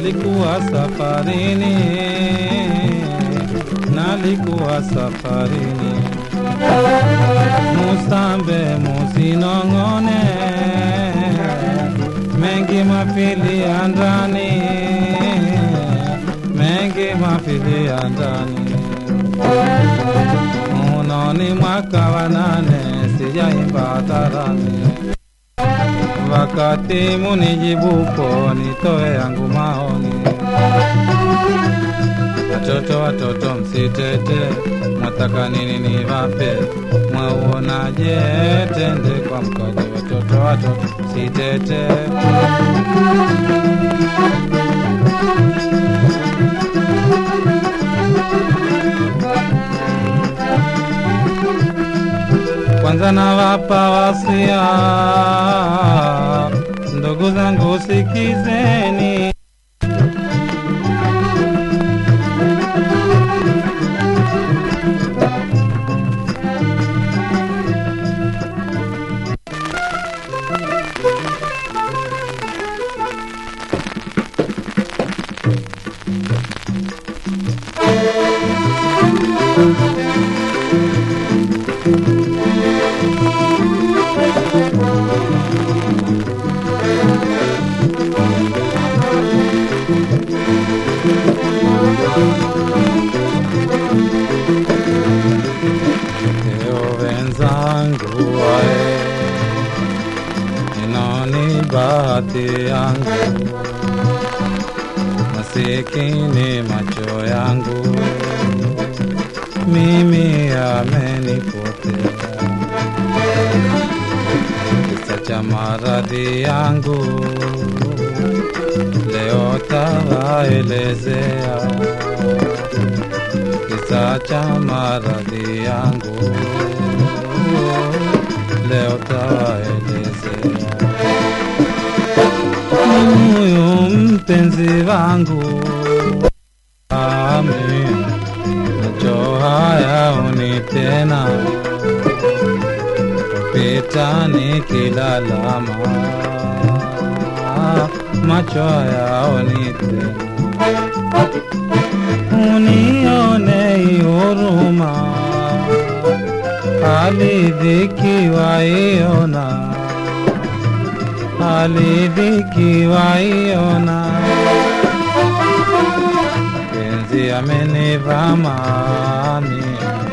nalikuwa safarini, nalikuwa safarini. Musambe musinong'one, mengi mafili ya ndani, mengi mafili ya ndani. Unoni mwaka wa nane, sijaimba tarani wakati munijibupo nitoe yangu maoni. Watoto watoto msitete, mwataka nini niwape? Mwauonaje tende kwa mkaji? Watoto watoto msitete. Kwanza nawapa wasia, ndugu zangu sikizeni. Leo wenzangu wae, inoni bahati yangu, masikini macho yangu, mimi yamenipotea, kisa cha maradhi yangu, leo tawaelezea kisa cha maradhi yangu leo tawaelezea. Huyu mpenzi wangu amin, macho haya uni tena kupita nikilalama, macho haya uni tena unione huruma, alidhikiwa iona, alidhikiwa iona, penzi amenivama mie